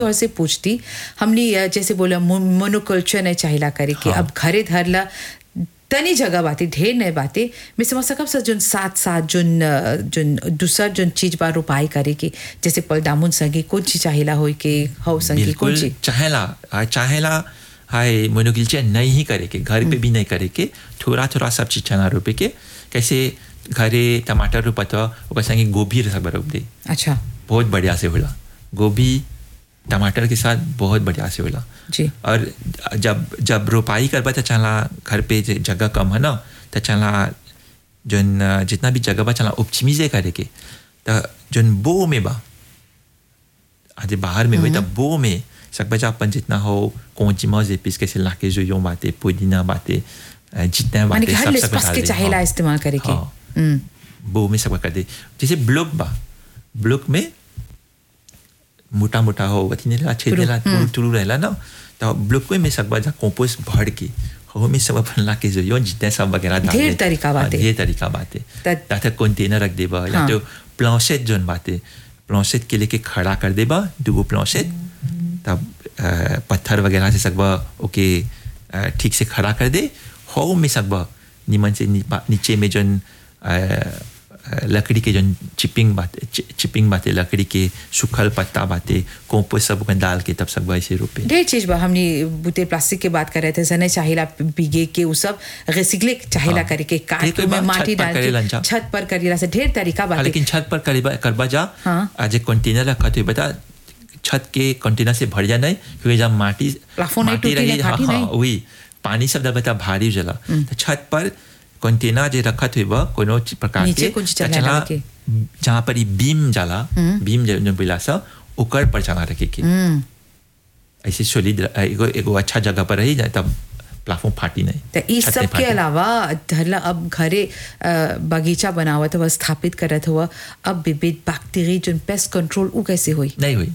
तौर से पूछती हमने अ, जैसे बोला मोनोकल्चर नहीं चाहिला करे कि हाँ। अब घरे धरला तनी जगह बाती ढेर नहीं बाते मैं समझ सकब सर जोन साथ साथ जोन अ, जोन दूसर जोन चीज बा रोपाई करे के जैसे पल दामुन संगी कौन चीज चाहिला होई के हौ संगी कौन बिल्कुल चीज चाहेला आ, चाहेला हाय मोनोकिल्चर नहीं ही करे के घर पे भी नहीं करे के थोड़ा थोड़ा सब चीज चना रोपे के कैसे घरे टमाटर रोपत ओकर संगे गोभी सब रोप दे अच्छा बहुत बढ़िया से होला गोभी टमाटर के साथ बहुत बढ़िया से होला जी और जब जब रोपाई करबा तो चला घर पे जे जगह कम है ना तो चला जोन अ, जितना भी जगह बा चला उपचिमीजे करे के तो जोन बो में बा आज बाहर में हुई तो बो में सकबजा अपन जितना हो कौची मौजे पीस के सिला के जो यूं बातें पुदीना बातें अ, जितना माने कि बातें हर सब सब लिस्पस डाल के दे। चाहिला हाँ। इस्तेमाल करे के हाँ। हम्म, बो में सब कर दे जैसे ब्लॉक बा ब्लॉक में मोटा मोटा हो वती ने अच्छे तुरु, देला तुरु तुरु रहला ना तो ब्लॉक में सब जा कंपोस्ट भर के हो में सब अपन ला के जो यो जितने सब वगैरह डाल ढेर दे। तरीका हाँ, बाटे। ढेर तरीका बातें त- या तो कंटेनर रख देबा या हाँ। तो प्लांसेट जोन बातें प्लांसेट के लेके खड़ा कर देबा दूगो प्लांसेट तब अ, पत्थर वगैरह से सकबा ओके अ, ठीक से खड़ा कर दे हो में सकबा निमन से नी- नीचे में जोन अ, अ, लकड़ी के जोन चिपिंग बाते चि- चिपिंग बाते लकड़ी के सूखल पत्ता बाते कंपोस्ट सब ओकन डाल के तब सकबा ऐसे रोपे ढेर चीज बा हमने बुते प्लास्टिक के बात कर रहे थे सने चाहिला बिगे के उ सब रिसिकले चाहिला हाँ। करे के काट ढेर के कोई में बात माटी छत पर डाल करेलन के जा। छत पर करीला से ढेर तरीका हाँ, बात लेकिन छत पर करबा करबा जा हाँ। आज एक कंटेनर रखा तो बता छत के कंटेनर से भर जा नहीं क्योंकि जब माटी प्लाफोन नहीं माटी टूटी रही नहीं, हाँ फाटी हाँ नहीं। वही पानी सब दब बता भारी हो जाला तो छत पर कंटेनर जे रखत हुई बा कोनो चीज प्रकार नीचे के कुछ तो चला चला डाल के। जहाँ पर ई बीम जाला बीम जो जो बिला सा ओकर पर चला रखे के हम्म ऐसे सोलिड एगो एगो अच्छा जगह पर रही जाए तब प्लाफोन फाटी नहीं तो इस छत सब नहीं के फाटी। अलावा धरला अब घरे अ, बगीचा बनावत हुआ स्थापित करत हुआ अब विविध बैक्टीरिया जो पेस्ट कंट्रोल उ कैसे हुई नहीं हुई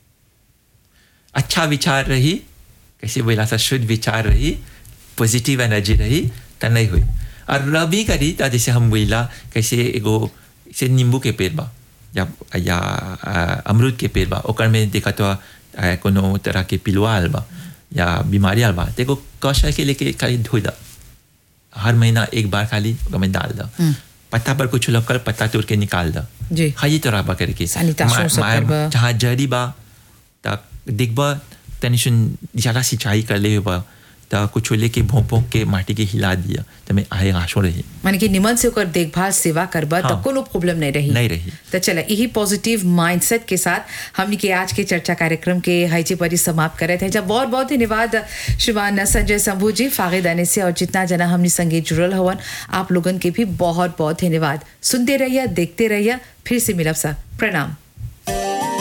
अच्छा विचार रही कैसे बोला सा शुद्ध विचार रही पॉजिटिव एनर्जी रही तो नहीं हुई और रबी करी तो जैसे हम बोला कैसे एगो जैसे नींबू के पेड़ बा या या अ, अमरूद के पेड़ बा ओकर में देखा तो अ, कोनो तरह के पिलुआ आल बा या बीमारी आल बा तो एगो कौशल के लेके खाली धोई दा हर महीना एक बार खाली ओकर में डाल दा पत्ता पर कुछ लकल पत्ता तोड़ के निकाल दा जी। हाँ ये तरह बा करके Sanitation मा- सब मा- करबा। जहाँ जड़ी बा त देखबा तनी सुन ज़्यादा सिंचाई कर ले बा त कुछ लेके भोंक भोंक के माटी के हिला दिया त मैं आए आशो रही माने कि निमन से ओकर देखभाल सेवा करबा तो हाँ। कोनो प्रॉब्लम नहीं रही नहीं रही। तो चला यही पॉजिटिव माइंडसेट के साथ हमने के आज के चर्चा कार्यक्रम के हईचे पर ही समाप्त करे थे जब बहुत बहुत धन्यवाद श्रीमान संजय शंभू जी फागिद आने से और जितना जना हमने संगे जुड़ल हवन आप लोगन के भी बहुत बहुत धन्यवाद सुनते रहिए देखते रहिए फिर से मिलब सर प्रणाम